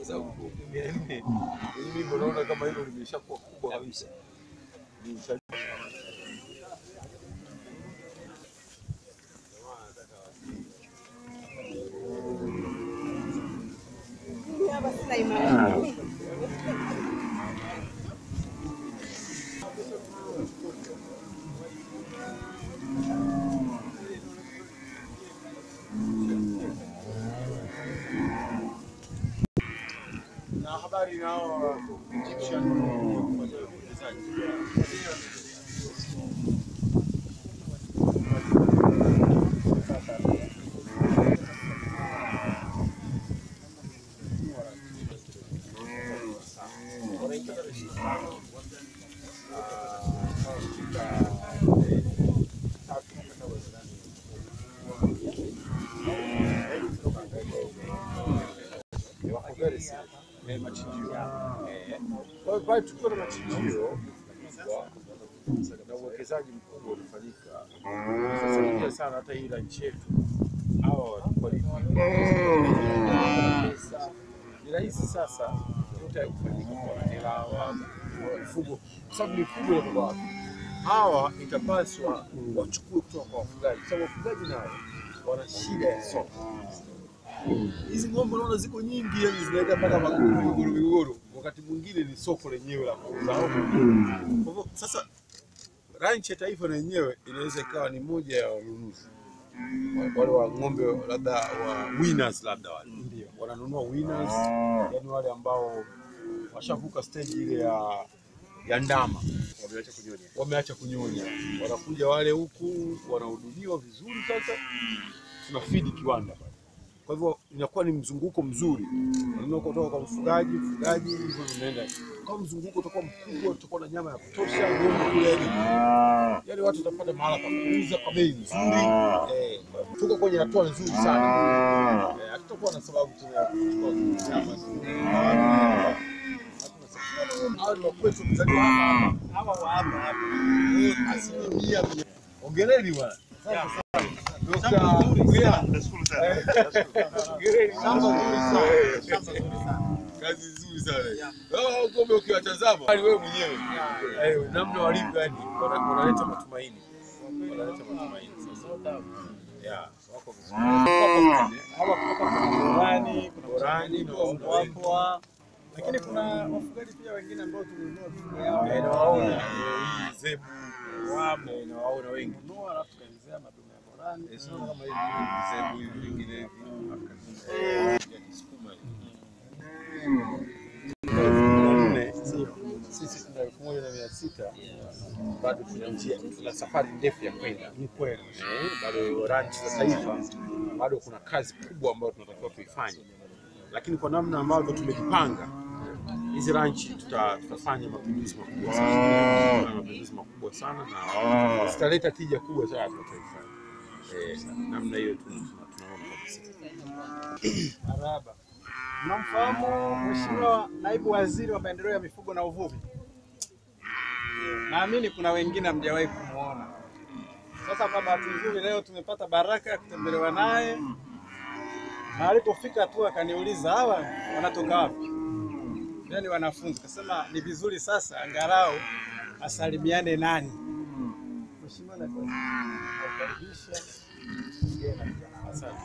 za huko. Yaani mimi naona kama hilo limeshakuwa kubwa kabisa. Ni- na habari nao Egyptian kufanya uwekezaji. wako very serious. Eh, machinjio. Eh, Kwa hiyo pale tukiwa na machinjio makubwa na uwekezaji mkubwa ulifanyika, sasaidia sana hata hii ranchi yetu hawa watakuwa ni ni rahisi sasa yote kufanyika kwa hela hawa mifugo, kwa sababu mifugo inatoka wapi? Hawa itapaswa wachukue kutoka kwa wafugaji, kwa sababu wafugaji nao wana shida ya soko hizi ng'ombe unaona ziko nyingi, yani zinaweka mpaka maguru migogoro migogoro, wakati mwingine ni soko lenyewe la kuuza. Kwa hivyo sasa, ranchi ya taifa na yenyewe inaweza ikawa ni moja ya wanunuzi wale wa ng'ombe, labda wa winners, labda wale wananunua winners, yani wale ambao washavuka stage ile ya ya ndama Wameacha kunyonya. wameacha kunyonya, wanakuja wale huku wanahudumiwa vizuri. Sasa tuna feed kiwanda pale, kwa hivyo inakuwa ni mzunguko mzuri, unanunua kutoka kwa mfugaji, mfugaji hivyo vinaenda kwa mzunguko, utakuwa mkubwa, tutakuwa na nyama ya kutosha, ng'ombe kule yani, yani watu watapata mahala pa kuuza kwa bei nzuri. Eh, tuko kwenye hatua nzuri sana, eh, hatutakuwa na sababu tena ya kuchukua nyama Hatuna sababu. Hawa ni wakwetu mzaliwa hapa Hawa wa hapa hapa. asilimia mia. Hongereni bwana. Shamba Dr. zuri Mgea. sana. Nashukuru sana. Nashukuru. Hongereni. Shamba zuri sana. Eh, Shamba zuri sana. Kazi nzuri sana. Hao ng'ombe ukiwatazama hali wewe mwenyewe eh, namna walivyo yani wana- wanaleta matumaini. Wanaleta matumaini sasa. Yeah, wako vizuri. Wako vizuri. Hawa kutoka kuna Borani, kuna Borani, Borani, na- Mpwapwa. Lakini kuna wafugaji pia wengine ambao tulinunua mifugo yao. Eh, nawaona eh, hii zebu wamo nawaona wengi. Tununua alafu tukaingizia madume ya Borani. Eh, sio kama hivi zebu hivi vingine hivi. Ya Kisukuma hivi. nne sisi tuna elfu moja na mia sita bado tuna njia, tuna safari ndefu ya kwenda. Ni kweli eh, bado ranchi za taifa, bado kuna kazi kubwa ambayo tunatakiwa tuifanye, lakini kwa namna ambavyo tumejipanga hizi ranchi tuta, tutafanya mapinduzi makubwa sana, Tutafanya mapinduzi makubwa sana na zitaleta tija kubwa sana kwa taifa. Eh, namna hiyo tu tuna- tunaona kabisa. Araba. Mnamfahamu Mheshimiwa Naibu Waziri wa Maendeleo ya Mifugo na Uvuvi? Naamini kuna wengine hamjawahi kumwona. Sasa kwa bahati nzuri leo tumepata baraka ya kutembelewa naye, na alipofika tu akaniuliza hawa wanatoka wapi? Yaani wanafunzi. Kasema ni vizuri sasa angalau asalimiane nani. Mheshimiwa Naibu Waziri, nakukaribisha. Ongea na vijana. Asante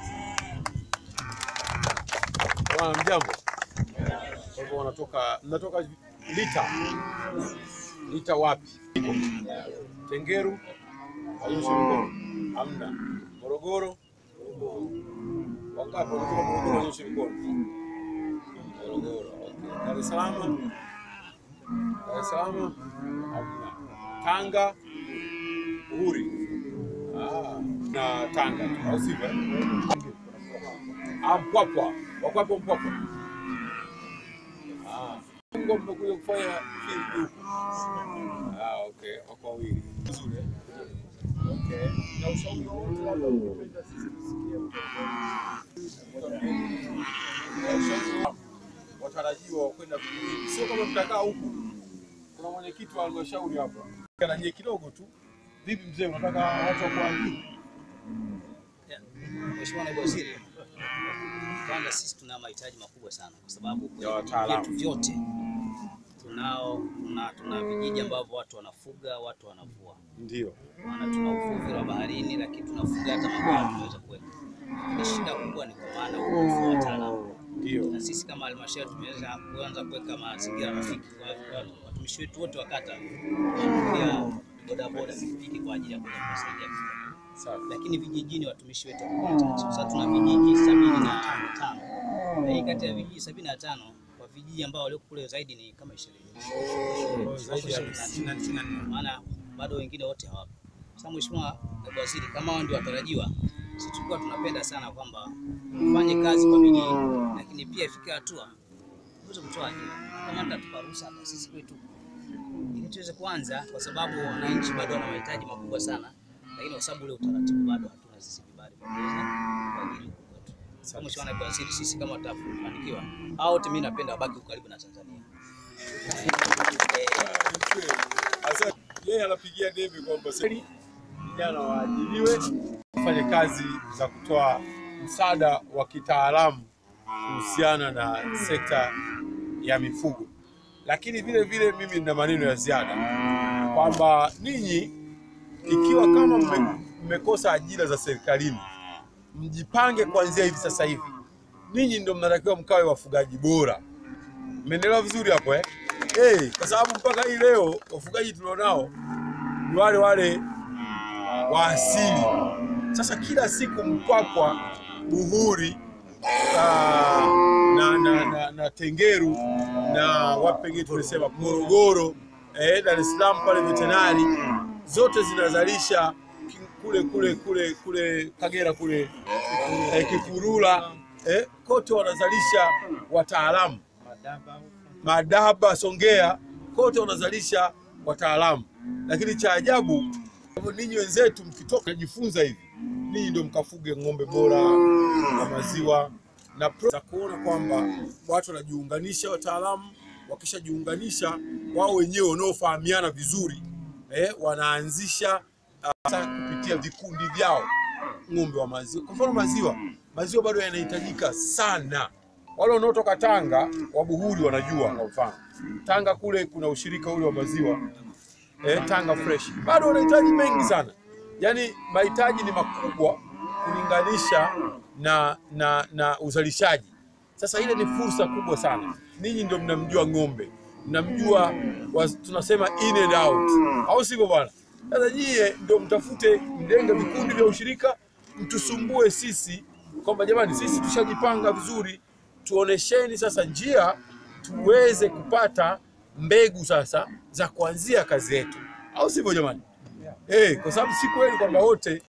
Bwana mjambo. Kwa hivyo wanatoka mnatoka Lita. Lita wapi? Tengeru? Ayushi mkono. Hamna. Morogoro? Wangapi wanatoka Morogoro wanyoshe mkono? Morogoro. Okay. Dar es Salaam? Dar es Salaam? Hamna. Tanga? Uhuri? Ah, na Tanga tu, au sivyo? Ah, Mpwapwa. Wako hapo Mpwapwa? Ah. Mungu mmekuja kufanya field huku. Ah, okay. Wako wawili. Vizuri. eh? Okay. Na ushauri wowote labda ungependa sisi tusikie kutoka Na ushauri wako, watarajiwa wa kwenda vijijini. Sio kama mtakaa huku. Kuna mwenyekiti wa halmashauri hapa. Kana nyie kidogo tu. Vipi mzee, unataka watu wa kuandika? Mheshimiwa Naibu Waziri, Kwanza sisi tuna mahitaji makubwa sana kwa sababu kwenye Ya vijiji wataalamu. vyetu vyote tunao tuna, tuna vijiji ambavyo watu wanafuga, watu wanavua. Ndio. Maana tuna uvuvi wa baharini, lakini tunafuga hata magari tunaweza kuweka. Lakini shida kubwa ni kwa maana ukosefu wa wataalamu. Ndio. Na sisi kama halmashauri tumeweza kuanza kuweka mazingira rafiki kwa kwa watumishi wetu wote wa kata pia bodaboda pikipiki kwa ajili ya kuweza kuwasaidia kufuga Safi. lakini vijijini watumishi wetu wako wachache. Sasa tuna vijiji sabini na tano na hii kati ya vijiji sabini na tano kwa vijiji ambao walioko kule zaidi ni kama ishirini Zaidi ya hamsini na nne. maana bado wengine wote hawapo. Sasa Mheshimiwa Naibu Waziri, kama hao ndio watarajiwa, sisi tulikuwa tunapenda sana kwamba ufanye kazi kwa bidii, lakini pia ifike hatua uweze kutoa ajira, kama mtatupa ruhusa hata sisi kwetu ili tuweze kuanza, kwa sababu wananchi bado wana mahitaji makubwa sana, lakini kwa sababu ule utaratibu bado hatuna sisi vibali vya kuweza kuajiri huku kwetu. Sasa Mheshimiwa Naibu Waziri, sisi kama tutafanikiwa, hao wote mimi napenda wabaki huko karibu na Tanzania. Sasa yeye anapigia debe kwamba seri vijana waajiriwe wafanye kazi za kutoa msaada wa kitaalamu kuhusiana na sekta ya mifugo, lakini vile vile mimi nina maneno ya ziada kwamba ninyi ikiwa kama mme- mmekosa ajira za serikalini, mjipange kuanzia hivi sasa hivi. Ninyi ndio mnatakiwa mkawe wafugaji bora. Mmenielewa vizuri hapo eh? Eh, kwa sababu mpaka hii leo wafugaji tulionao ni wale wale wa asili. Sasa kila siku Mpwapwa, Buhuri ah, na, na, na, na Tengeru na wapi pengine tumesema Morogoro, eh, Dar es Salaam pale vetenari zote zinazalisha ki- kule kule kule kule Kagera kule eh, Kikurula eh, kote wanazalisha wataalamu Madaba, Songea, kote wanazalisha wataalamu, lakini cha ajabu hivyo ninyi wenzetu mkitoka najifunza hivi, ninyi ndio mkafuge ng'ombe bora na maziwa na pro za kuona kwamba watu wanajiunganisha, wataalamu wakishajiunganisha wao wenyewe wanaofahamiana vizuri eh, wanaanzisha sasa kupitia vikundi vyao ng'ombe wa maziwa. Kwa mfano maziwa, maziwa bado yanahitajika sana. Wale wanaotoka Tanga wa Buhuri wanajua, kwa mfano Tanga kule kuna ushirika ule wa maziwa eh, Tanga Fresh, bado wanahitaji mengi sana, yaani mahitaji ni makubwa kulinganisha na, na, na uzalishaji. Sasa ile ni fursa kubwa sana. Ninyi ndio mnamjua ng'ombe, mnamjua wa, tunasema in and out, au sivyo bwana? Sasa nyie ndio mtafute, mjenge vikundi vya ushirika, mtusumbue sisi kwamba jamani, sisi tushajipanga vizuri, tuonesheni sasa njia tuweze kupata mbegu sasa za kuanzia kazi yetu, au sivyo jamani? Eh, kwa sababu si kweli kwamba wote